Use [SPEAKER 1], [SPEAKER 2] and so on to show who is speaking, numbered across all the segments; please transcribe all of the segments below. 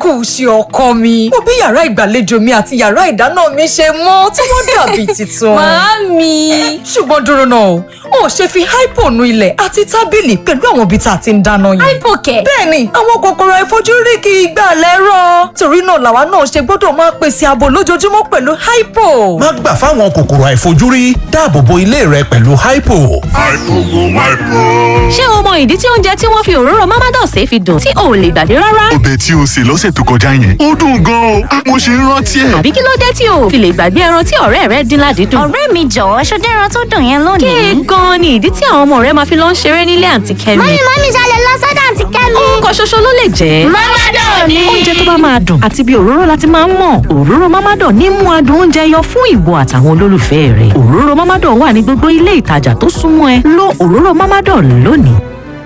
[SPEAKER 1] kù sí ọkọ mi mo bí yàrá ìgbàlejò mi àti yàrá ìdáná mi ṣe mọ́ tí wọ́n dàbí tuntun.
[SPEAKER 2] Màámi.
[SPEAKER 1] ṣùgbọ́n dúró náà o ò ṣe fi hypo nu ilẹ̀ àti tábìlì pẹ̀lú àwọn ibi tá a ti ń dáná yẹn.
[SPEAKER 2] Hypo kẹ̀.
[SPEAKER 1] bẹ́ẹ̀ni àwọn kòkòrò àìfojúrí kì í gbà lẹ́rọ̀ torí náà làwa náà ṣe gbọ́dọ̀ máa pèsè ààbò lójoojúmọ́ pẹ̀lú hypo.
[SPEAKER 3] má gbà fáwọn kòkòrò àìfojúrí dáàbò bo ilé rẹ pẹ̀lú hypo.
[SPEAKER 2] Ṣé o mọ ìdí tí oúnjẹ tí wọ́n fi òróró Mamados ṣe fi dùn tí o ò lè gbàgbé rárá?
[SPEAKER 4] ọbẹ̀ tí o sè lọ́sẹ̀ tó kọjá yẹn ó dùn gan-an o mo ṣe ń rántí ẹ̀.
[SPEAKER 2] Àbí kí ló dé tí o ò fi lè gbàgbé ẹran tí ọ̀rẹ́ rẹ dín ládìídùn?
[SPEAKER 5] ọ̀rẹ́ mi jọ̀wọ́ ṣọdẹ́ ẹran tó dùn yẹn lónìí.
[SPEAKER 2] Kéè gan-an ni ìdí tí àwọn ọmọ rẹ máa fi lọ ń ṣeré nílé àǹtí Kẹ́mi.
[SPEAKER 5] mọ́mí mọ́mí ṣalẹ̀ lọ sọ́dọ̀ àǹtí kẹ́mi.
[SPEAKER 2] Orúkọ ṣoṣo ló lè jẹ́.
[SPEAKER 5] Mamadan ni.
[SPEAKER 2] Oúnjẹ tó bá máa dùn àti bí òróró láti máa ń mọ̀. Òróró Mamadan ní mú adùn oúnjẹ yọ fún ìwọ àtàwọn olólùfẹ́ rẹ̀. Òróró Mamadan wà ní gbogbo ilé ìtajà tó súnmọ́ ẹ. Lo òróró Mamadan lónìí.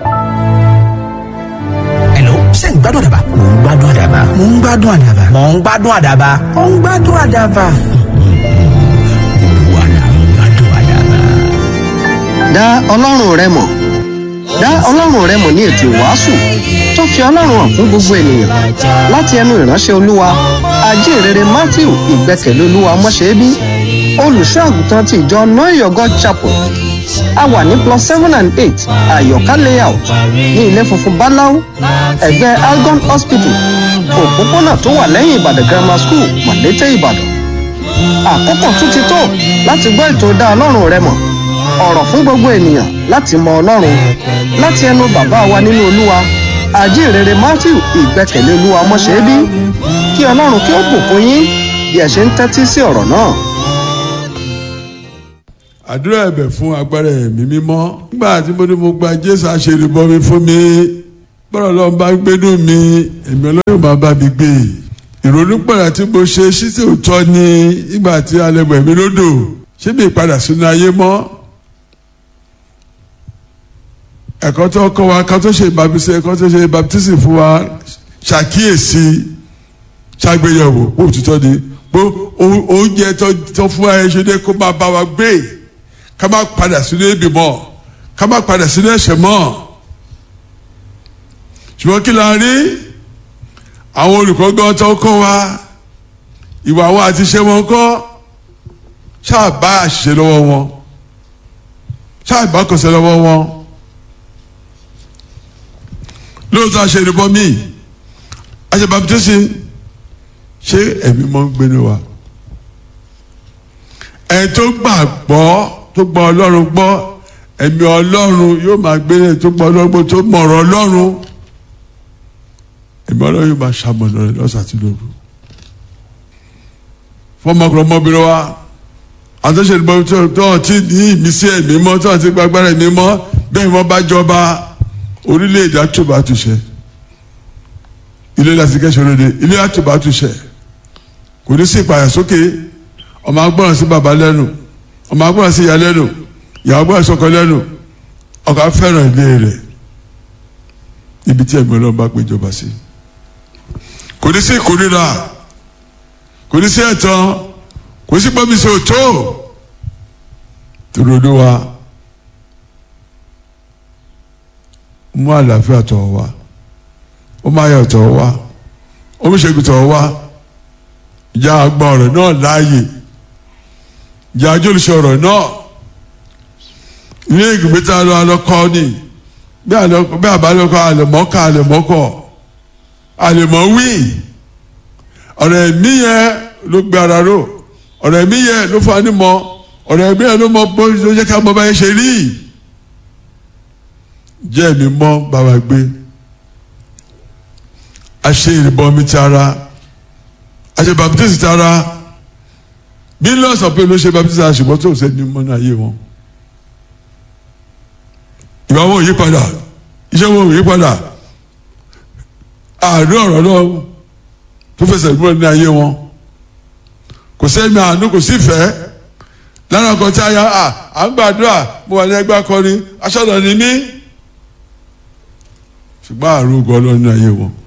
[SPEAKER 3] Hello, ṣé ń gbádùn àdàbà? Mò ń gbádùn àdàbà. Mò ń gbádùn àdàbà. Mò ń gbádùn àdàbà. Mò ń gbádùn àdàbà. Gbogbo wa là ń gbádùn àdàbà.
[SPEAKER 6] dá ọlọ́run rẹ mọ̀ dá ọlọ́run rẹ mọ̀ ní ètò ìwàásù tó fi ọlọ́run hàn fún gbogbo ènìyàn láti ẹnu ìránṣẹ́ olúwa ajínrere matthew ìgbẹ́kẹ̀lé olúwa mọ́ṣẹ́bí olùṣọ́ àgùntàn ti ìjọ noyo god chapel a wà ní plus seven and eight àyọ̀ká layout ní ilé funfun báláú ẹ̀gbẹ́ algon hospital òpópónà tó wà lẹ́yìn ìbàdàn grammar school mọ̀lété ìbàdàn àkókò tún ti tó láti gbọ́ ètò dá ọlọ́run rẹ mọ̀ ọ̀rọ̀ fún gbogbo ènìyàn láti mọ ọlọ́run láti ẹnu bàbá wa nínú olúwa àjíǹrere matthew ìgbẹ́kẹ̀lé olúwa mọ́ṣẹ́bí kí ọlọ́run kí ó bùkún yín bí ẹ ṣe ń tẹ́tí sí ọ̀rọ̀ náà.
[SPEAKER 7] àdúrà ẹ̀bẹ̀ fún agbára ẹ̀mí mímọ́ nígbà tí mo ní mo gba jésù àṣerébọmi fún mi bọ́rọ̀ lọ́n bá gbénú mi èmi ọlọ́run máa bá mi gbé ìrònú pẹ̀lú tí mo ṣe ṣíṣe òótọ́ ni nígbà tí alẹ́ bẹ̀ mí lódò ṣé mi padà sínú ayé mọ́ ẹ̀kọ́ tó kọ́ wa ká tó ṣe baptisi ẹ̀kọ́ tó ṣe baptisi fún wa ṣàkíyèsí ṣàgbéyẹ̀wò bó òtítọ́ ni bó oúnjẹ tó fún wa ẹ ṣe dé kó máa bá wa gbé ká má padà sínú ebi mọ́ ká má padà sínú ẹ̀ṣẹ̀ mọ́ ṣùgbọ́n kí la rí àwọn olùkọ́ gan tó kọ́ wa ìwà wọn àti iṣẹ́ wọn kọ́ ṣáà bá àṣìṣe lọ́wọ́ wọn ṣáà bá kọsẹ̀ lọ́wọ́ wọn lóòótọ́ àṣẹ ìrìbọn míì àṣẹ baptisi ṣé ẹ̀mí mọ́ ń gbénu wa ẹ̀ tó gbàgbọ́ tó gbọ́ ọlọ́run gbọ́ ẹ̀mí ọlọ́run yóò máa gbé ẹ̀ tó gbọ́ ọlọ́run gbọ́ tó mọ̀rọ̀ ọlọ́run ẹ̀mí ọlọ́run yóò máa ṣàmọ̀nà rẹ̀ lọ́sàn àti lóru fọmọkùnrin ọmọbìnrin wa àtúnṣe ìbọn tó ti ní ìmísí ẹ̀mí mọ́ tó ti gbàgbára ẹ̀mí mọ́ bẹ́ẹ̀ wọ́n bá jọba orílẹ̀-èdè àtúbà àtúnṣe ilé láti kẹ́sọ̀ lóde ilé àtúbà àtúnṣe kò ní sí ìpààyàn sókè ọmọ agbọ́ràn sí bàbá lẹ́nu ọmọ agbọ́ràn sí ìyá lẹ́nu ìyàwó agbọ́ràn sọkọ lẹ́nu ọkọ fẹ́ràn ilé rẹ̀ ibi tí ẹ̀mí ọlọ́run bá péjọba sí kò ní sí ìkórira kò ní sí ẹ̀tàn kò sí pọ́nmísì òtó tòrò ló wa. mú àlàáfíà tọ̀ wá ó máa yọ̀ tọ̀ wá ó mú ṣègùn tọ̀ wá ìjà àgbà ọ̀rọ̀ náà láàyè ìjà àjọlùsọ ọ̀rọ̀ náà ilé ìgbìmọ̀ tá a lọ alọ́kọ́ ni bí àbálọ́kọ́ àlẹ̀mọ́kọ́ àlẹ̀mọ́kọ́ àlẹ̀mọ́ wí ọ̀rọ̀ ẹ̀mí yẹn ló gbé ara ró ọ̀rọ̀ ẹ̀mí yẹn ló fún anímọ̀ ọ̀rọ̀ ẹ̀mí yẹn ló mọ bó ló jẹ́ ká mọ báyẹn ṣe rí jẹ́ mi mọ́ bàbá gbé a ṣe ìrìbọn mi ti ara a ṣe baptisi ti ara millions of people ló ṣe baptisi ara ṣùgbọ́n tó ṣe ní mọ́nà ayé wọn ìwà wọn ò yí padà iṣẹ́ wọn ò yí padà àárín ọ̀rọ̀ náà tó fẹsẹ̀ múlẹ̀ ní ayé wọn kò sẹ́mi àánú kò sí ìfẹ́ lára kan tí a yà à ń gbàdúrà mo wà ní ẹgbẹ́ akọrin aṣọ́nà ni mí ṣùgbọ́n àrùn ogun ọlọ́run ní ayé wọn.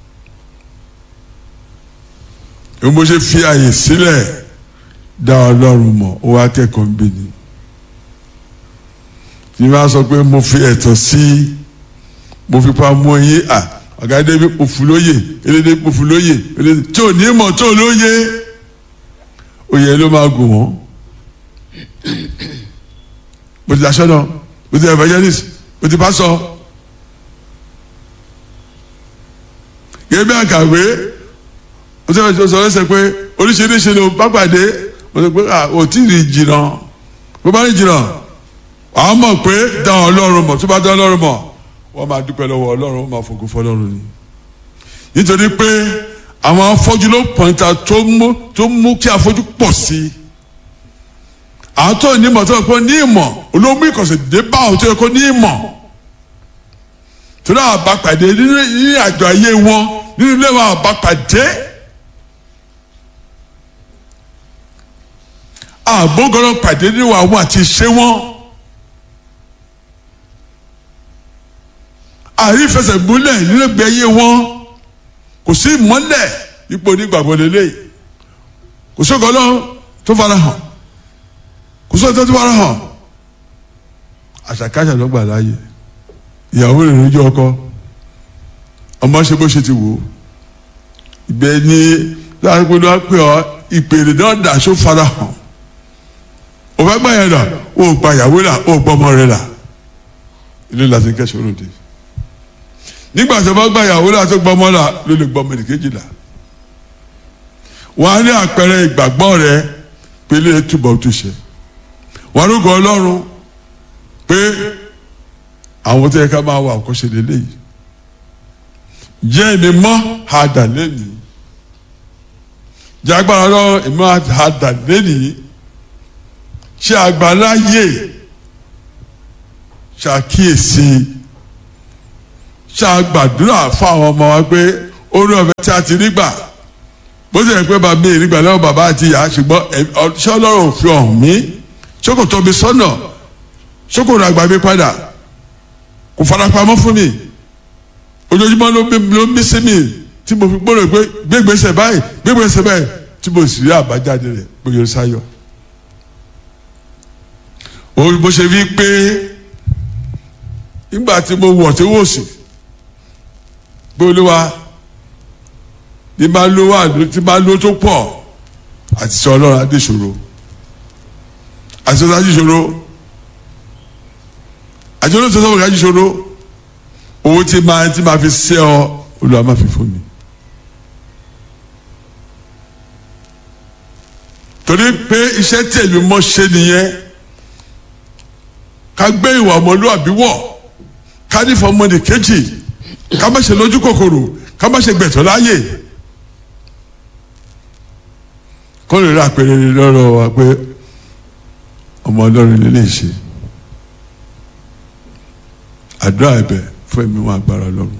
[SPEAKER 7] èmi mo ṣe fi àyè sílẹ̀ dá ọlọ́run mọ̀ ó wá kẹ́kọ̀ọ́ ń bí ni. tí wọ́n á sọ pé mo fi ẹ̀tọ́ sí mo fi pa mú yín à ọ̀gá débi pòfù lóye elédè pòfù lóye elédè tí ò ní mọ̀ tó lóye oyè ló máa gùn wọ́n mo ti aṣọ náà mo ti evangelist mo ti pásọ gẹ́gẹ́ bí àkàwé mo ti sọ lẹ́sẹ̀ pé oríṣiríṣi ló bá pàdé mo ti pé ò tí ì rí jìnnà bó bá rí jìnnà wàá mọ̀ pé dá ọlọ́run mọ̀ tó bá dá ọlọ́run mọ̀ wọ́n máa dúpẹ́ lọ́wọ́ ọlọ́run wọ́n máa fògo fọlọ́run ni nítorí pé àwọn afọ́jú ló pọ̀nta tó mú tó mú kí afọ́jú pọ̀ sí i àwọn tó ní ìmọ̀ tó yẹ kó ní ìmọ̀ olómú ìkọ̀sẹ̀ dé bá àwọn tó yẹ kó ní ìmọ̀ tó náà bá pàdé nínú ní àjọ ayé wọn nínú ilé wọn bá pàdé àgbógọ́rọ̀ pàdé nínú àwọn àti ìṣe wọn. àrífẹsẹ̀múlẹ̀ nínú ìgbé ayé wọn kò sí ìmọ́lẹ̀ ipò onígbàgbọ́ lélẹ̀ kò sí ọgọ́lọ́ tó fara hàn kò sí ọjọ́ tó fara hàn àṣàkáṣà ló gbà láàyè ìyàwó rẹ̀ lójú ọkọ ọmọ ṣe bó ṣe ti wò ó ìgbẹ́ ní láti pé lọ́wọ́ pé ọ ìpèrè náà dà só fara hàn ò fẹ́ gbà yẹn là ó gba ìyàwó là ó gbọ́ ọmọ rẹ̀ là ilé láti kẹ́sọ̀ lóde nígbà tó bá gba ìyàwó là tó gbọ́ ọmọ là ló lè gbọ́ ọmọ ènìkejì là wọ́n á ní àpẹẹrẹ ìgbàgbọ́ rẹ pé ilé túbọ̀ tó ṣe wọ́n á rúgọ ọlọ́run pé àwọn tó yẹ ká máa wà àkọsí lélẹ́yìí jẹ́ ẹni mọ́ àdà lẹ́nìí jẹ́ agbára lọ́wọ́ ìmọ̀ àdà lẹ́nìí ṣe àgbáláyè ṣàkíyèsí ṣàgbàdúrà fún àwọn ọmọ wa pé orí ọ̀fẹ́ tí a ti rí gbà bó ti yẹ pé bàbá mi rí gbà lọ́wọ́ bàbá àti ìyá ṣùgbọ́n ṣé ọlọ́run ò fi hàn mí ṣókòtò mi sọ́nà ṣókòtò àgbà mi padà kò farapamọ́ fún mi ojoojúmọ́ ló ń ló ń bí sí mi tí mo fi gbọ́dọ̀ pé gbégbèsè báyìí gbégbèsè báyìí tí mo sì rí àbájáde rẹ̀ gbòòrò sáyọ̀. òun bó ṣe fi pé nígbà tí mo wọ̀ tí wò sí pé olúwa ní bá ló wà tí bá ló tó pọ̀ àti sọ ọlọ́run adéṣòro àti sọ adéṣòro àti olóòtú sọ́wọ́n adéṣòro owó tí máa tí máa fi ṣe ọ olúwa máa fi fún mi. torí pé iṣẹ́ tí èmi mọ́ ṣe nìyẹn ká gbé ìwà ọmọlúwàbí wọ̀ ká ní fọmọdé kejì ká má ṣe lójú kòkòrò ká má ṣe gbẹ̀tọ̀ láàyè. kó lè rí àpẹẹrẹ lọ́rọ̀ wa pé ọmọ ọlọ́run lè lè ṣe àdúrà ẹ̀bẹ̀ fún ẹ̀mí wọn agbára ọlọ́run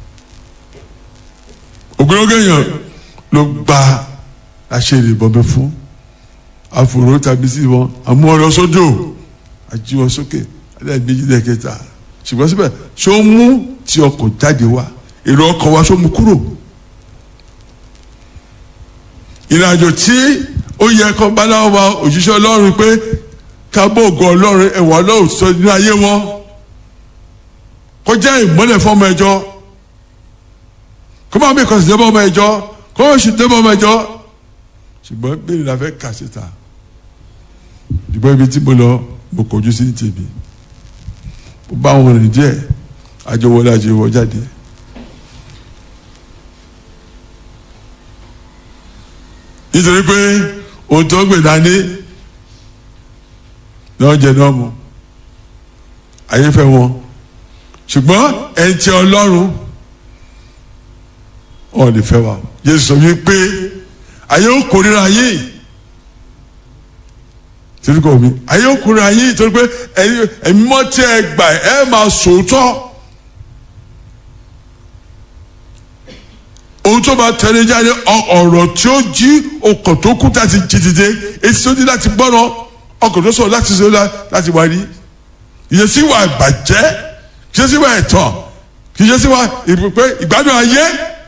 [SPEAKER 7] ògbólógé èèyàn ló gba àṣírí ìbọnbẹ fún àfòrò tàbí sí wọn àmú ọ̀rọ̀ sódò àjíwọ sókè aláìméjì lẹ́kẹta ṣùgbọ́n síbẹ̀ ṣó ń mú tí ọkọ̀ jáde wá èrò ọkọ̀ wa ṣó mú kúrò ìrìnàjò tí ó yẹ kó báláwo wa òjíṣẹ́ ọlọ́run pé kábọ̀ ògo ọlọ́run ẹ̀wọ̀n ọlọ́run sọ ní ayé wọn kó jẹ́ ìmọ́lẹ̀ fọmọ ẹjọ́ kó máa bí ìkọsí débọ̀ ọmọ ẹjọ́ kó o sì débọ̀ ọmọ ẹjọ́ ṣùgbọ́n bẹ́ẹ̀ la fẹ́ kà síta ìdìbò ibi tí mo lọ mo kọjú sí tèmi mo bá wọn rìn díẹ̀ àjọwọlé àjọwọ jáde nítorí pé ohun tó gbè dání náà jẹ náà mu ayé fẹ́ wọn ṣùgbọ́n ẹni tí ọlọ́run ọ̀ lè fẹ́ wa Jésù sọ wípé ayé ó kórira yìí torí kò mi ayé ó kórira yìí torí pé ẹ̀mí mọ́ tí ẹ gbà ẹ máa sòótọ́ ohun tó bá tẹ̀lé jáde ọ̀rọ̀ tí ó jí ọkàn tó kú láti jí dìde etí tó di láti gbọ́rọ̀ ọkàn tó sọ̀rọ̀ láti sọ láti wá rí ìyẹsí wa ìbàjẹ́ kìí ṣe wá ẹ̀tàn kìí ṣe wá ìpè ìgbádùn ayé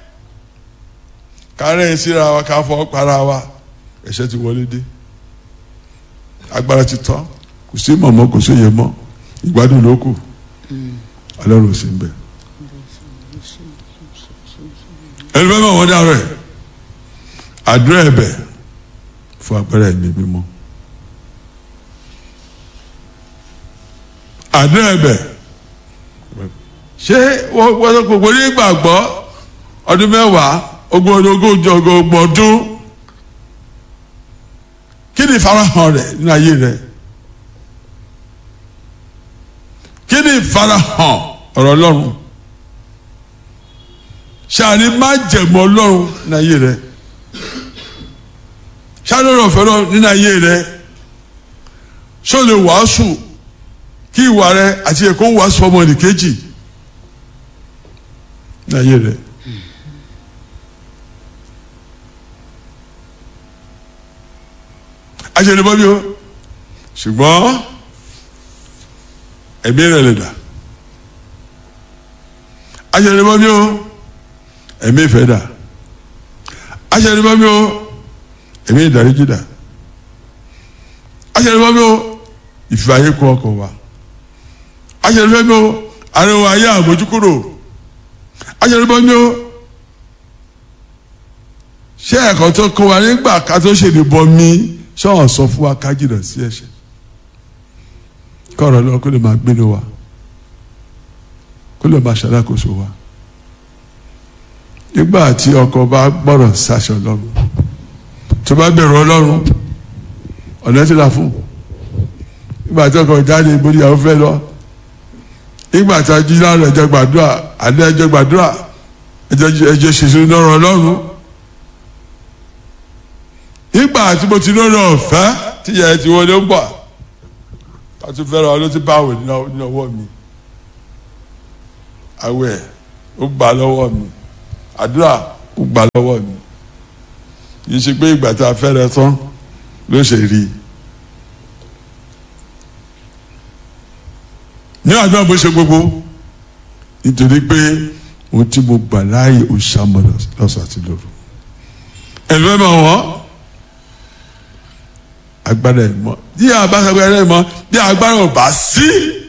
[SPEAKER 7] kárẹ́ síra wa ká fọ́ para wa ẹ̀ṣẹ̀ ti wọlé dé agbára ti tán kò sí mọ̀mọ́ kò sí yẹ mọ́ ìgbádùn ló kù ọlọ́run ò sí ń bẹ̀. ẹni fẹ́ mọ̀ wọ́n dárò ẹ̀ àdúrà ẹ̀bẹ̀ fún agbára ẹ̀mí mímọ́ àdúrà ẹ̀bẹ̀ ṣé wọ́n sọ gbogbo ní gbàgbọ́ ọdún mẹ́wàá ogún ogójì ọgbọ̀n ọdún kí ni ìfarahàn rẹ̀ nínú ayé rẹ̀ kí ni ìfarahàn ọ̀rọ̀ ọlọ́run ṣàní má jẹ̀mọ́ ọlọ́run nínú ayé rẹ̀ ṣàní ọ̀rọ̀ ọ̀fẹ́ ọlọ́run nínú ayé rẹ̀ ṣó lè wàásù kí ìwà rẹ̀ àti ẹ̀kọ́ wàásù ọmọ nìkejì nínú ayé rẹ̀. aṣèlébọ́ bí o ṣùgbọ́n ẹ̀mí rẹ̀ lè dà aṣèlébọ́ bí o ẹ̀mí ìfẹ́ dà aṣèlébọ́ bí o ẹ̀mí ìdáríjì dà aṣèlébọ́ bí o ìfẹ́ ayé kọ́ ọkọ̀ wa aṣèlébọ́ bí o ariwo ayé àmójúkúrò aṣèlébọ́ bí o ṣé ẹ̀kọ́ tó kọ́ wa nígbà ká tó ṣèlébọ́ mi sọ́wọ́n sọ fún wa ká jìnnà sí ẹ̀ṣẹ̀ kọ́ọ̀rọ̀ lọ kó lè máa gbénu wa kó lè máa ṣàdákóso wa nígbà tí ọkọ bá gbọ́rọ̀ sáṣọ lọ́rùn tó bá bẹ̀rù ọlọ́run ọ̀nà tí la fún nígbà tí ọkọ jáde ìbòdì àwọn fẹ́ lọ nígbà tí a jí láàrin ẹjọ́ gbàdúrà àdé ẹjọ́ gbàdúrà ẹjọ́ ṣèṣin lọ́rọ̀ ọlọ́run nígbà tí mo ti lórí ọ̀fẹ́ tí yẹ ti wọlé ń bọ̀ ká tún fẹ́ràn ọ ló ti báwò ní ọwọ́ mi àwẹ̀ ó gbà lọ́wọ́ mi àdúrà ó gbà lọ́wọ́ mi yìí ṣe pé ìgbà tá a fẹ́rẹ̀ tán ló ṣe rí i ní àdúrà bó ṣe gbogbo nítorí pé ohun tí mo gbà láàyè ó ṣàmọ̀ lọ́sàn àti lóru ẹ̀lú ẹ̀ máa wọ́n agbára ẹ̀ mọ́ bí agbára ẹ̀ mọ́ bí agbára ò bá sí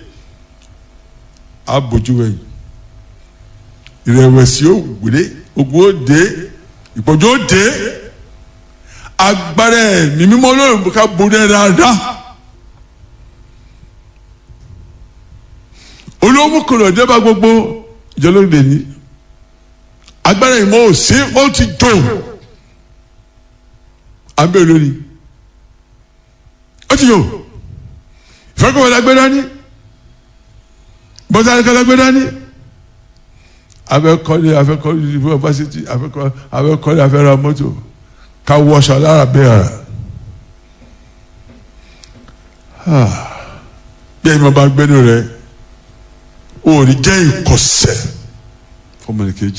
[SPEAKER 7] abojú ẹ̀yìn ìrẹ̀wẹ̀sì ó gbèrè ogun ó dé ìpọ́jú ó dé agbára ẹ̀ ní mímọ́ lórí ká borí ẹ̀ dáadáa olówó kọlọ̀ débà gbogbo ìjọlóde ní agbára ìmọ̀ ò sí ó ti tó abẹ́ olórí ó ti yò ìfẹ́kọ̀ọ́ la gbé dání bọ́sálẹ̀ kọ́lá gbé dání afẹ́kọ́lé afẹ́kọ́lé yunifásitì afẹ́kọ́lé afẹ́kọ́lé afẹ́ra mọ́tò ká wọṣọ lára bẹ́ẹ̀ rà bí ẹni mo bá gbẹ́nu rẹ o ò ní jẹ́ ìkọ̀sẹ̀ fọmọnìkejì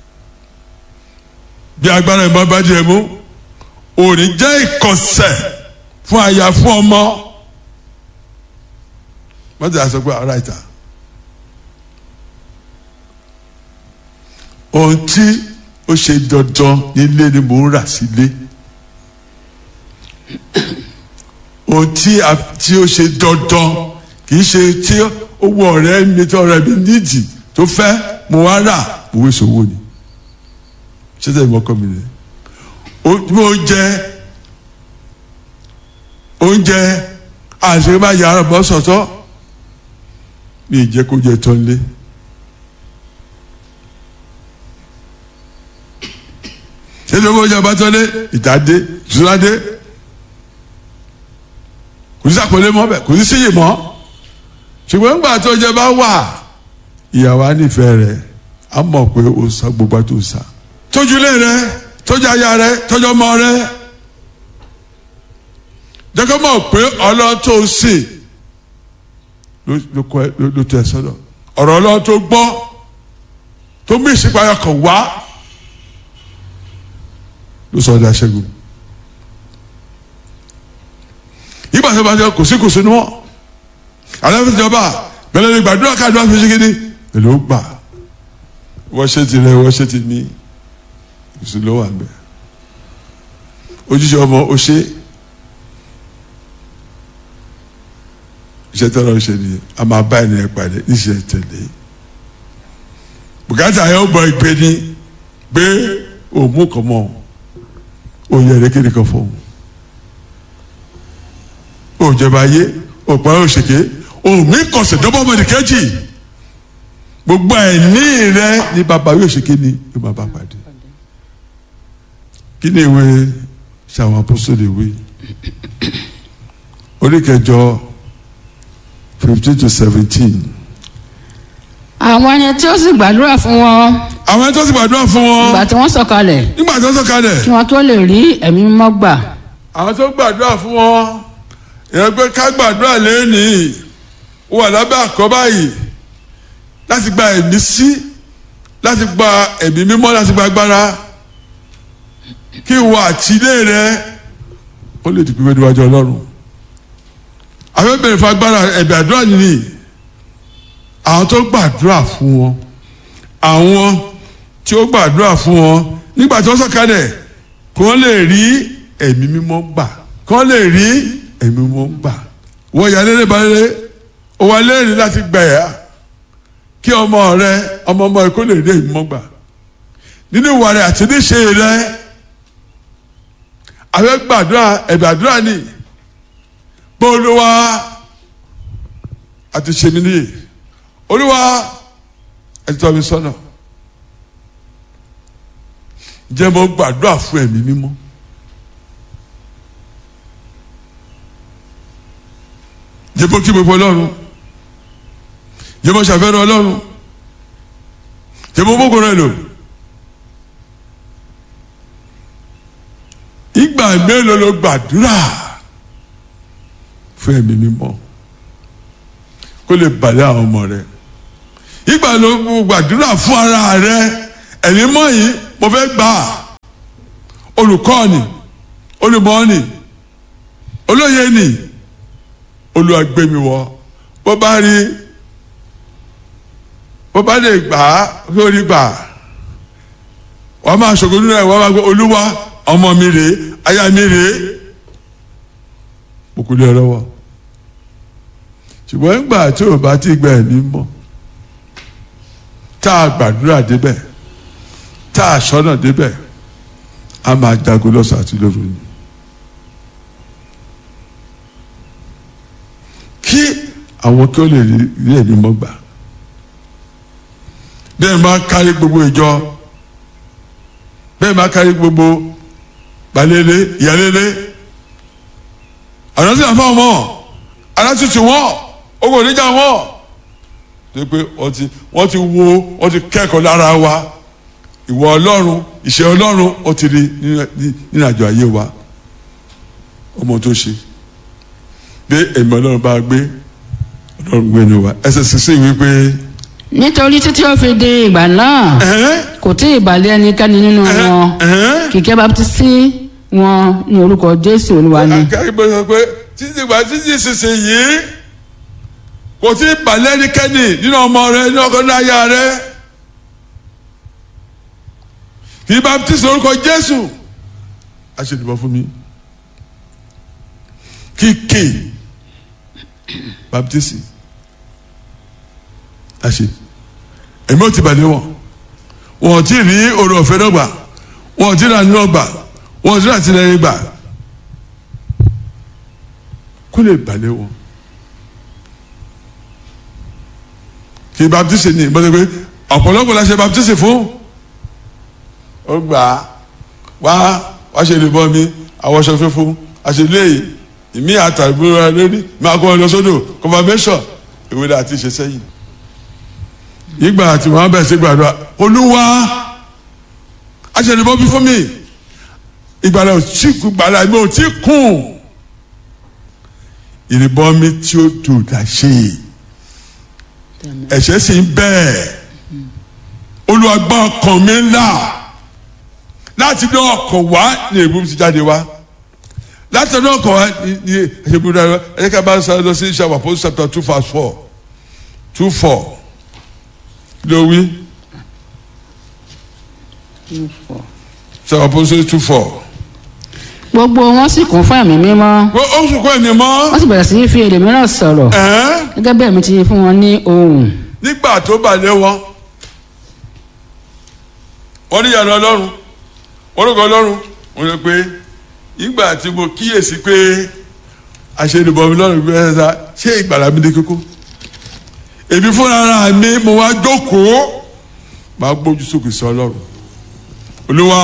[SPEAKER 7] bí agbára ìmọ̀ bá jẹ mú o ò ní jẹ́ ìkọ̀sẹ̀ fún aya fún ọmọ mọ́tò yà sọ pé ara ìta ohun tí ó ṣe dandan nílé ni mò ń rà sílé ohun tí tí ó ṣe dandan kì í ṣe tí owó ọ̀rẹ́ mi tí ọ̀rẹ́ mi nídìí tó fẹ́ mo wá rà mo wé sowó ni ṣé tẹ̀lé mọ́kọ́ mi nìyẹn oúnjẹ oúnjẹ àṣírí máa yàrá bọ́ sọ̀tọ̀ mi ì jẹ́ kó jẹ tán lé. ṣéṣe owó oúnjẹ bá tán lé ìtàdé ìtúnádé kò sí sàpọ̀lé mọ́ bẹ́ẹ̀ kò sí síyè mọ́ ṣùgbọ́n nígbà tó oúnjẹ bá wà ìyàwó á nífẹ̀ẹ́ rẹ̀ á mọ̀ pé ó sá gbogbo àti ó sá tójúlé rẹ̀ tọ́jú aya rẹ tọ́jú ọmọ rẹ jẹ́kọ́ mọ̀ pé ọlọ́run tó sè ló tó ẹ sọ́dọ̀ ọ̀rọ̀ ọlọ́run tó gbọ́ tó mú ìsìnkú kan wá ló sọ ọdẹ aṣẹ́gun ìgbà tó bá jẹ kò sí kò sí níwọ̀n aláfẹ́ ìjọba bẹ̀rẹ̀ lè gbàdúrà káàdúrà fi ṣe kéde èlò gbà wọ́n ṣe ti rẹ wọ́n ṣe ti mí kùsùn ló wà mbẹ ojúṣe ọmọ o ṣe iṣẹ́ tọrọ ṣe ni a máa bá ènìyàn pàdé níṣẹ́ tẹ̀lé bùkátà yóò bọ ìgbé ni gbé òmù kan mọ́ òye ẹ̀rẹ́kẹ́rẹ́ kan fún un òjọba ayé òpá òṣèké òmí kọsẹ̀ dọ́bọ̀mọdé kẹ́jì gbogbo ẹ̀ní rẹ ní bàbá yóò ṣèké ni yóò máa bá pàdé kí ni ìwé ṣàwọn apọ́sọ̀lẹ̀ ìwé orí kẹjọ fifteen to seventeen
[SPEAKER 8] àwọn ẹni tí ó sì gbàdúrà fún wọn
[SPEAKER 7] àwọn ẹni tó sì gbàdúrà fún wọn
[SPEAKER 8] ìgbà tí wọ́n sọ̀kalẹ̀
[SPEAKER 7] nígbà tó sọ̀kalẹ̀
[SPEAKER 8] kí wọ́n tó lè rí ẹ̀mí mímọ́ gbà
[SPEAKER 7] àwọn tó gbàdúrà fún wọn ìyẹn pé ká gbàdúrà lẹ́nìí ó wà lábẹ́ àkọ́bá yìí láti gba ẹ̀mí sí láti gba ẹ̀mí mímọ́ láti gba agbára kí ìwọ àtìlé rẹ ó lè dìgbò níwájú ọlọ́run àwọn bẹ̀rẹ̀ fún agbára ẹ̀bẹ̀ àdúrà nìyí àwọn tó gbàdúrà fún wọn àwọn tí ó gbàdúrà fún wọn nígbà tí wọ́n sọ̀kalẹ̀ kí wọ́n lè rí ẹ̀mí mímọ́ gbà kí wọ́n lè rí ẹ̀mí mímọ́ gbà wọ́n yà lélẹ̀ balẹ̀ ó wà lẹ́rìí láti gbà yà kí ọmọ rẹ ọmọ ọmọ rẹ kó lè rí ẹ̀mí mímọ́ gbà nínú ìwà rẹ àti níṣe rẹ àwọn gbàdúrà ẹ̀bẹ̀ àdúrà ni bó olúwa àti ṣe mí nìyí olúwa ẹ tọ́ mi sọ́nà jẹ́ mo gbàdúrà fún ẹ̀mí mímọ́ jẹ́ mo kí mo fọ ọlọ́run jẹ́ mo ṣàfẹ́rẹ́ ọlọ́run jẹ́ mo bókun rẹ lò ìgbà mélòó ló gbàdúrà fún ẹ̀mí mímọ́ kó lè balẹ̀ àwọn ọmọ rẹ ìgbà ló gbàdúrà fún ara rẹ ẹ̀mí mọ́ yìí mo fẹ́ gbà á olùkọ́ni olùmọ́ni olóye ni olùwàgbẹ́miwọ bó bá rí bó bá lè gbà á lórí gbà wọ́n máa ṣògo nínú ẹ̀ wọ́n máa gbé olúwa ọmọ mi rèé aya mi rèé mo kú lé ọ lọ́wọ́ ṣùgbọ́n nígbà tí o bá ti gba ẹ̀mí mọ́ tá a gbàdúrà débẹ̀ tá a sọ́nà débẹ̀ a máa jagun lọ́sàn àti lóru ni. kí àwọn kí ó lè rí ẹ̀mí mọ́ gbà bẹ́ẹ̀ máa kárí gbogbo ìjọ bẹ́ẹ̀ máa kárí gbogbo balẹ̀lẹ̀ ìyálẹ̀lẹ̀ àrántí àfa ọmọ arásìtì wọn ogun oníjà wọn ṣe pé wọ́n ti wọ́n ti wo wọ́n ti kẹ́kọ̀ọ́ lára wa ìwọ ọlọ́run ìṣe ọlọ́run ó ti rí nínú àjọ ayé wa ọmọ tó ṣe bí èmi ọlọ́run bá gbé ọlọ́run gbé ní wa ẹsẹ̀ sísè wípé.
[SPEAKER 8] nítorí títí ó fi di ìgbà náà kò tí ì balẹ̀ ẹnikẹ́ni nínú wọn kìkẹ́ baptisi wọn ní orúkọ jésù olúwa ni.
[SPEAKER 7] akẹ́kọ̀ọ́ sọ pé títí ìgbà títí ìsinsìn yìí kò tí ì balẹ̀ ẹnikẹ́ni nínú ọmọ rẹ nínú ọkọ náà yá rẹ kì í baptisi orúkọ jésù aṣèdìbò fún mi kíkè baptisi àṣe èmi ò ti balẹ̀ wọn wọn ò tí ì rí oore ọ̀fẹ́ náà gbà wọn ò tí ì rà nínú ọgbà wọn ò tí ì rà tìlẹ́yìn gbà kó lè balẹ̀ wọn kí baptisi ní ìbọn pé ọ̀pọ̀lọpọ̀ la ṣe baptisi fún ó gbà á wá wá ṣe lè bọ́ mi àwọṣọ fífún àṣeléyìí ìmí àtàgbéra lórí máa kọ́ ọ lọ sódò confirmation ìwé la ti ṣe sẹ́yìn ìgbà àti wọn bẹ̀rẹ̀ sí gbàdúrà olúwa aṣèlébọ́ bí fún mi ìgbàlá ò tí kú gbàlá mi ò tí kùn ìrìbọn mi tí ó dùn dà ṣe ẹ̀ṣẹ̀ sì ń bẹ́ẹ̀ olúwa gbọ́ ọkàn mi ńlá láti dán ọkàn wá ní èbú ti jáde wá láti ọdún ọkọ wa ní ní ẹsẹ̀bùrú dára ẹ̀yẹ́ ká bá ń sáré lọ sí ìṣàwọ̀ àpò chapter two verse four two four ló wí ìṣàwọ̀ àpò two four.
[SPEAKER 8] gbogbo wọn sì kún fún ẹ̀mí mímọ́
[SPEAKER 7] ó sùn kọ́ ẹ̀mí mọ́
[SPEAKER 8] wọ́n sì bẹ̀rẹ̀ sí í fi èdè mìíràn sọ̀rọ̀ gẹ́gẹ́ bẹ́ẹ̀ mi ti fún wọn ní ohùn.
[SPEAKER 7] nígbà tó balẹ̀ wọn wọ́n ní ìyàrá ọlọ́run orúkọ ọlọ́run wọn lọ pé ìgbà tí mo kíyèsí pé àṣẹnubọmi lọ́rùn gbé ẹ̀sà ṣé ìgbàlá mi dé kókó èmi fúnra mi mo wá jókòó máa gbójú sókè sí ọlọ́run olúwa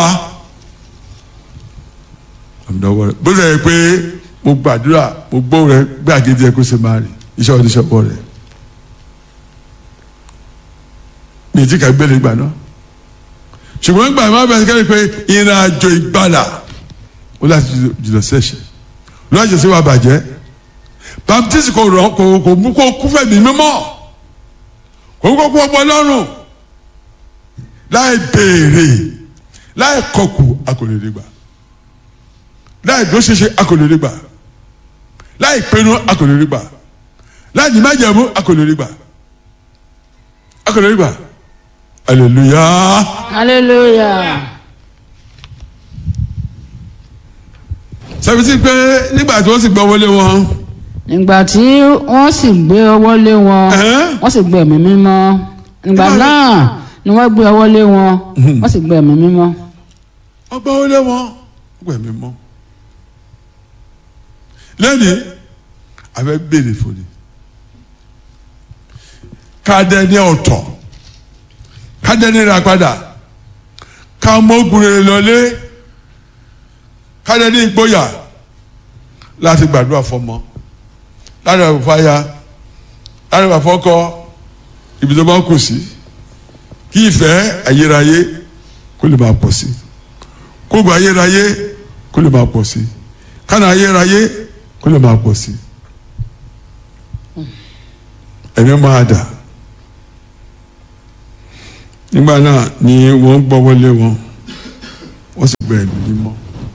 [SPEAKER 7] àmìdánwò rẹ bó ṣe yẹ pé mo gbàdúrà mo gbọ́ rẹ gbé àgéjì ẹ kó ṣe máa rìn iṣẹ́ oníṣẹ́ pọ̀ rẹ mi ì tí ká gbélé gbà náà ṣùgbọ́n nígbà máa bẹ̀rẹ̀ kẹ́lẹ́ pé ìrìn àjò ìgbàlà ó láti jùlọ sí ẹ̀ṣẹ̀ lọ́jọ́ sí wa bàjẹ́ baptist kò rọ kò kò mú kó kú fẹ̀mí mímọ́ kò mú kó kú ọgbọ́n lọ́rùn láì béèrè láì kọkù akọlẹ́lẹ́ gbà láì dúró ṣeṣe akọlẹ́lẹ́ gbà láì pinnu akọlẹ́lẹ́ gbà láì ní májẹ̀mú akọlẹ́lẹ́ gbà akọlẹ́lẹ́ gbà hallelujah.
[SPEAKER 8] hallelujah.
[SPEAKER 7] sẹ́fìtì pé nígbà tí wọ́n sì gbọ́ wọlé wọn.
[SPEAKER 8] nígbà tí wọ́n sì gbé ọwọ́ lé wọn wọ́n sì gbé ẹ̀mí mímọ́ nígbà náà ni wọ́n gbé ọwọ́ lé wọn wọ́n sì gbé ẹ̀mí mímọ́.
[SPEAKER 7] wọ́n gbọ́ wọlé wọn gbọ́ ẹ̀mí mọ́. lẹ́nìí abẹ́ béèrè fòní kádẹ́ ní ọ̀tọ̀ kádẹ́ ní ìràpadà ká mọ́gùn rẹ̀ lọlé kádẹ́ ní ìgboyà láti gbàdúrà fọmọ láti gbàdúrà fáyà láti gbàdúrà fọkọ ibi tó bá kù sí kí ìfẹ́ ayérayé kó lè máa pọ̀ sí kóògùn ayérayé kó lè máa pọ̀ sí kánà ayérayé kó lè máa pọ̀ sí ẹ̀mí máa dà nígbà náà ni wọ́n gbọ́ wọlé wọn wọ́n sì gbọ́ ẹ̀mí mímọ́.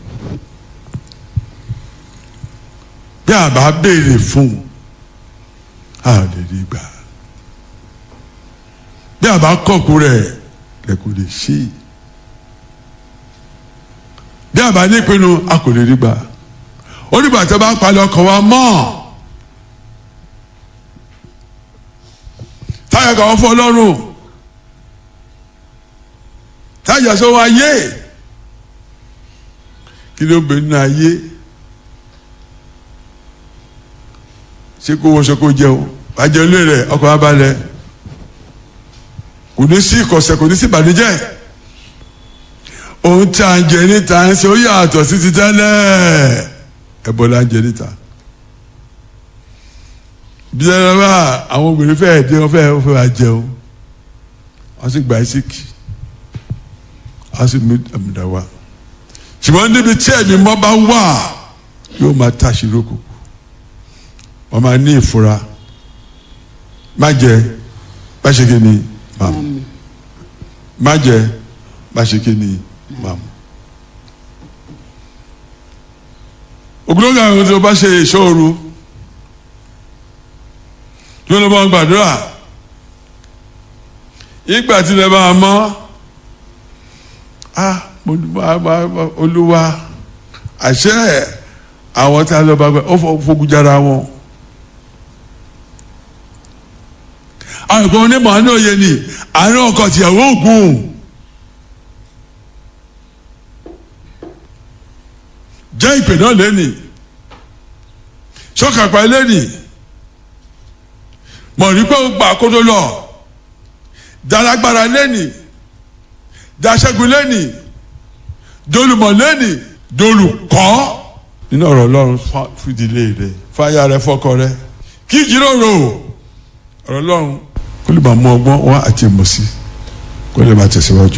[SPEAKER 7] bí a bá béèrè fún a lè rí gbà bí a bá kọ̀kú rẹ̀ lè kò lè ṣí bí a bá nípinnu a kò lè rí gbà ó nígbà tí a bá palẹ̀ ọkàn wa mọ́ táyà kà wọ́n fọ́ ọlọ́run táyà sọ wá yé kí ló bẹ nínú ayé. ṣé kó wọṣọ kó jẹun bàjẹ́ olú rẹ̀ ọkọ̀ wa balẹ̀ kò ní sí ìkọ̀sẹ̀ kò ní sí ìbànújẹ́ ohun tí a ń jẹ níta ń ṣe ó yàtọ̀ sí ti tẹ́lẹ̀ ẹ̀bọ la ń jẹ níta bí ẹ bá àwọn obìnrin fẹ́ẹ́ dé wọ́n fẹ́ẹ́ fẹ́ wá jẹun wọ́n sì gba ìsìkì wọ́n sì mú àmìdá wa ṣùgbọ́n níbi tí ẹ̀mí mọ́ bá wà yóò máa tàṣírí òkùnkùn wọ́n máa ní ìfura má jẹ má ṣe kí ni má mu má jẹ má ṣe kí ni má mu. ògùnlógún àwọn tó bá ṣe ìṣòro tí wọ́n lọ bá wọn gbàdúrà ìgbà tí lè bá a mọ́ ah olúwa àṣẹ àwọn tí a lọ bá gbà ó fogun jára wọn. àìkọ́ onímọ̀ àánú òye ni àárín ọkọ tìyàwó ògùn jẹ́ ìpè náà lẹ́nì sọ́kàpá lẹ́nì mọ̀ ní pé ó gbà kó tó lọ dalagbara lẹ́nì daṣẹ́gun lẹ́nì dolùmọ̀ lẹ́nì dolùkọ́ nínú ọ̀rọ̀ ọlọ́run fìdílé rẹ fáyà rẹ fọkọ rẹ kí jíròrò ọ̀rọ̀ ọlọ́run kó lè máa mú ọgbọ́n wá àti ìmọ̀ sí kó lè máa tẹ̀síwájú.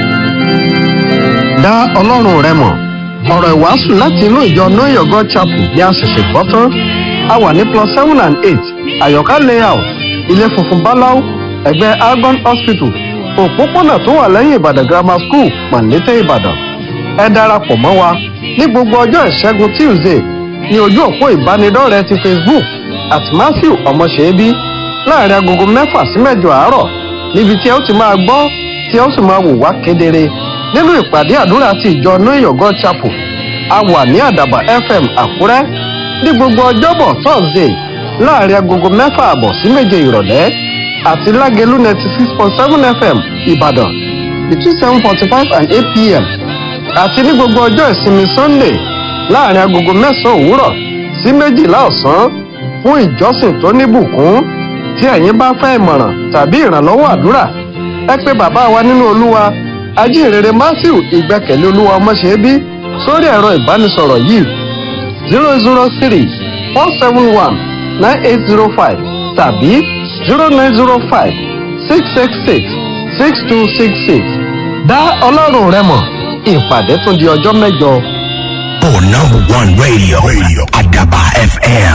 [SPEAKER 6] dá ọlọ́run rẹ mọ̀ ọ̀rọ̀ ìwàásù láti inú ìjọ know your god chapel ní àṣẹ̀ṣẹ̀ gbọ́ tán a wà ní plus seven and eight àyọ̀ká layout ilé funfun báláú ẹ̀gbẹ́ argon hospital òpópónà tó wà lẹ́yìn ìbàdàn grammar school pàǹdétẹ́ ìbàdàn ẹ darapọ̀ mọ́ wa ní gbogbo ọjọ́ ìṣẹ́gun tuesday ní ojú òpó ìbánidọ́rẹ̀ẹ́ ti facebook at matthew ọmọṣẹ́bí láàrin agogo mẹ́fà sí mẹ́jọ àárọ̀ níbi tí ẹ ó ti máa gbọ́ tí ẹ ó sì máa wò wá kedere nínú ìpàdé àdúrà ti ìjọ know god chapel a wà ní àdàbà fm àkúrẹ́ ní gbogbo ọjọ́bọ̀ thursday láàrin agogo mẹ́fà àbọ̀ sí méje ìrọ̀lẹ́ àti lágẹ̀lú ninety six point seven fm ìbàdàn between seven forty five and eight pm àti ní gbogbo ọjọ́ ìsinmi sunday láàrin agogo mẹ́sàn-án òwúrọ̀ sí méjìlá ọ̀sán fún ìjọsìn tó níbùkún tí ẹ̀yin bá fẹ́ ìmọ̀ràn tàbí ìrànlọ́wọ́ àdúrà ẹ pé bàbá wa nínú olúwa ajínrere matthew ìgbẹ́kẹ̀lé olúwa ọmọṣẹ́bí sórí ẹ̀rọ ìbánisọ̀rọ̀ yìí zero zero three four seven one nine eight zero five tàbí zero nine zero five six six six six two six six dá ọlọ́run rẹ mọ̀ ìpàdé tún di ọjọ́ mẹ́jọ.
[SPEAKER 3] For number one radio, radio. Adaba FM.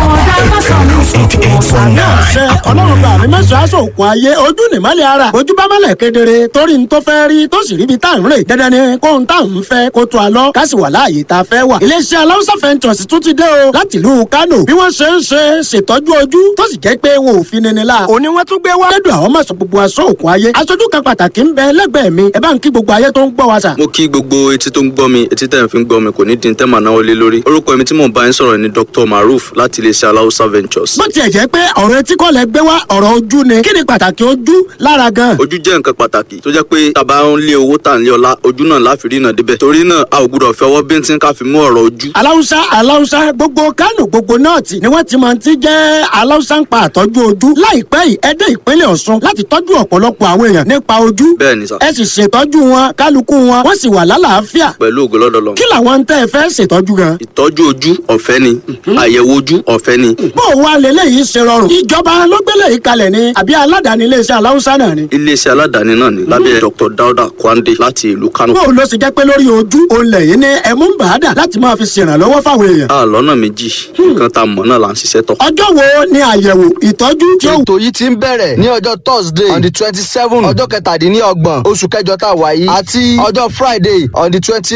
[SPEAKER 3] Eighty eight point
[SPEAKER 9] ṣe
[SPEAKER 3] nine.
[SPEAKER 9] ọlọ́run bá mi mẹ́sàn-án aṣọ òkun ayé ojú nìmọ́lẹ̀ ara ojú bá mọ́lẹ̀ kedere torí n tó fẹ́ rí tó sì ríbi tá à ń rè dandan ni kó n tá à ń fẹ́ kó tó a lọ ká sì wà láàyè tá a fẹ́ wà. iléeṣẹ́ aláwùsá fẹ́ntọ̀sì tún ti dé o láti ìlú kánò bí wọ́n ṣe ń ṣe ṣètọ́jú ojú tó sì jẹ́ pé wọn ò fi nini la. òní wọ́n tún gbé wá. lẹ́dùn àwọn mọ̀sán gbogbo aṣọ òkun ayé aṣojú kan pàtàkì ń bẹ lẹ́gbẹ̀ẹ́ mi ẹ bá ń kí gbogbo ayé tó ń gbọ́ wa sà.
[SPEAKER 10] mo kí gbogbo etí tó ń gbọ́ mi etí tẹ̀ ń fi ń gbọ́ mi kò ní di tẹ́ màá náwó lé lórí orúkọ mi tí mò ń bá yín sọ̀rọ̀ ni dr maruf láti iléeṣẹ́ aláwùsá ventures.
[SPEAKER 9] bó tiẹ̀ jẹ́ pé ọ̀rọ̀ etí kọ́ lẹ gbé wá ọ̀rọ̀ ojú ni kí ni pàtàkì ojú lára gan.
[SPEAKER 10] ojú jẹ́ nǹkan pàtàkì tó jẹ́ pé tàbá ń lé owó tà ń lé ọlá ojú náà láfi rí náà débẹ̀ torí náà a ò gbúdọ̀ fẹ́ ọwọ́ bíntín ká fi mú ọ̀rọ̀ ojú.
[SPEAKER 9] aláwùsá aláwùsá gbogbo kánò gbogbo nọ́ọ̀tì ni wọ́n ti máa ti jẹ́ aláwùsá ń pa àtọ́jú ojú láìpẹ́ yìí ẹ dé ìpínlẹ̀ ọ̀ṣun láti tọ́jú ọ̀pọ̀lọpọ̀ àwọn èèyàn nípa ojú
[SPEAKER 10] bẹ́ẹ̀ ni sà
[SPEAKER 9] ẹ sì ṣètọ́jú wọn kálukú wọn wọ́n sì wà lálàáfíà
[SPEAKER 10] pẹ̀lú ògo lọ́dọ̀ lọ.
[SPEAKER 9] kí làwọn tẹ́ ẹ fẹ́ ṣètọ́jú gan.
[SPEAKER 10] ìtọ́jú ojú ọ̀fẹ́ ni àyẹ̀wò ojú ọ̀fẹ́ ni
[SPEAKER 9] bó o wá lélẹ́yìí ṣe rọrùn ìjọba ló gbélé yìí kalẹ̀ ni àbí aládàáni iléeṣẹ́ aláwùsá náà ni.
[SPEAKER 10] iléeṣẹ́ aládàáni náà ni lábẹ́ dr dauda kwande láti ìlú kano.
[SPEAKER 9] bó o lọ sì jẹ́ pé lórí ojú òun lẹ̀yìn ní ẹ̀mú ń bàádà láti máa fi ṣèrànlọ́wọ́ fáwọn èèyàn.
[SPEAKER 10] a lọ́nà méjì nǹkan tá a mọ̀ náà là ń ṣiṣẹ́ tọ̀.
[SPEAKER 9] ọjọ́ wo ni àyẹ̀wò ìtọ́jú tí ó
[SPEAKER 11] ètò yìí ti ń bẹ̀rẹ̀ ní ọjọ́ thursday on the twenty seven ọjọ́ kẹtàdínlọ́gbọ̀n oṣù kẹjọ tá a wà yìí àti ọjọ́ friday on the twenty